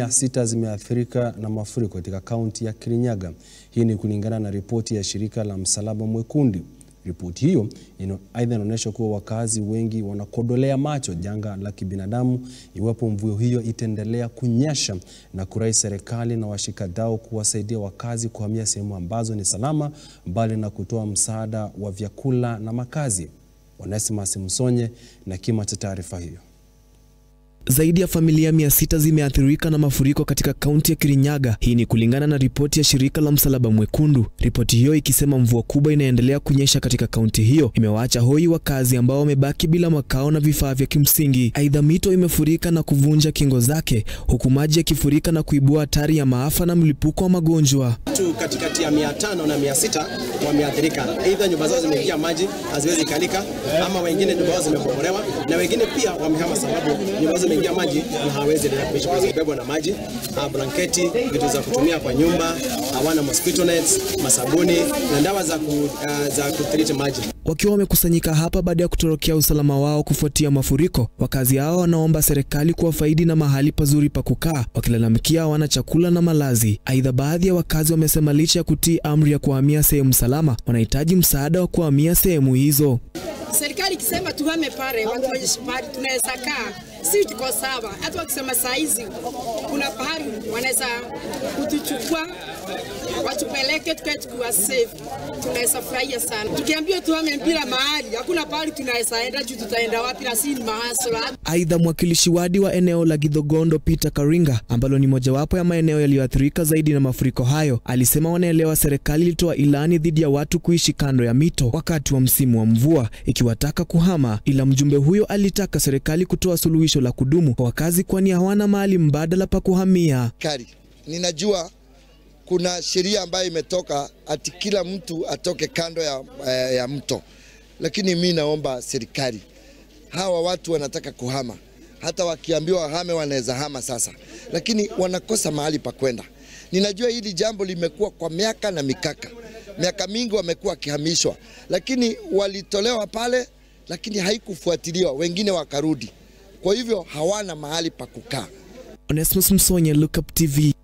mia sita zimeathirika na mafuriko katika kaunti ya Kirinyaga. Hii ni kulingana na ripoti ya shirika la Msalaba Mwekundu. Ripoti hiyo aidha inaonyesha kuwa wakazi wengi wanakodolea macho janga la kibinadamu iwapo mvua hiyo itaendelea kunyesha, na kurai serikali na washikadau kuwasaidia wakazi kuhamia sehemu ambazo ni salama, mbali na kutoa msaada wa vyakula na makazi. Onesimus Msonye na kima cha taarifa hiyo. Zaidi ya familia mia sita zimeathirika na mafuriko katika kaunti ya Kirinyaga. Hii ni kulingana na ripoti ya shirika la Msalaba Mwekundu. Ripoti hiyo ikisema mvua kubwa inaendelea kunyesha katika kaunti hiyo imewaacha hoi wakazi ambao wamebaki bila makao na vifaa vya kimsingi. Aidha, mito imefurika na kuvunja kingo zake, huku maji yakifurika na kuibua hatari ya maafa na mlipuko wa magonjwa. Watu katikati ya mia tano na mia sita wameathirika, aidha nyumba zao zimeingia maji haziwezi kalika, ama wengine nyumba zao zimebomolewa, na wengine pia wamehama sababu nyumba zao zimeingia maji na hawezi endelea kuishi kwa sababu na maji, blanketi, vitu za kutumia kwa nyumba, hawana mosquito nets, masabuni na dawa za ku, uh, za kutriti maji. Wakiwa wamekusanyika hapa baada ya kutorokea usalama wao kufuatia mafuriko, wakazi hao wanaomba serikali kuwafaidi na mahali pazuri pa kukaa, wakilalamikia hawana chakula na malazi. Aidha, baadhi ya wakazi wamesema licha ya kutii amri ya kuhamia sehemu salama, wanahitaji msaada wa kuhamia sehemu hizo. Serikali ikisema tuhame pale, watu wenye pale tunaweza kaa, si tuko sawa. Hata wakisema saa hizi kuna pahali wanaweza kutuchukua watupeleke tukae tukiwa safe, tunaweza furahia sana. Tukiambiwa tuhame mpira mahali, hakuna pahali tunaweza enda juu, tutaenda wapi? na si ni mahasla. Aidha, mwakilishi wadi wa eneo la Githogondo Peter Karinga, ambalo ni mojawapo ya maeneo yaliyoathirika zaidi na mafuriko hayo, alisema wanaelewa serikali ilitoa ilani dhidi ya watu kuishi kando ya mito wakati wa msimu wa mvua, ikiwataka kuhama, ila mjumbe huyo alitaka serikali kutoa suluhisho la kudumu kwa wakazi, kwani hawana mahali mbadala pa kuhamia. Kari, ninajua kuna sheria ambayo imetoka ati kila mtu atoke kando ya, ya mto, lakini mi naomba serikali, hawa watu wanataka kuhama, hata wakiambiwa wahame wanaweza hama sasa, lakini wanakosa mahali pa kwenda. Ninajua hili jambo limekuwa kwa miaka na mikaka, miaka mingi wamekuwa wakihamishwa, lakini walitolewa pale, lakini haikufuatiliwa, wengine wakarudi, kwa hivyo hawana mahali pa kukaa. Onesmus Msonye, Look Up TV.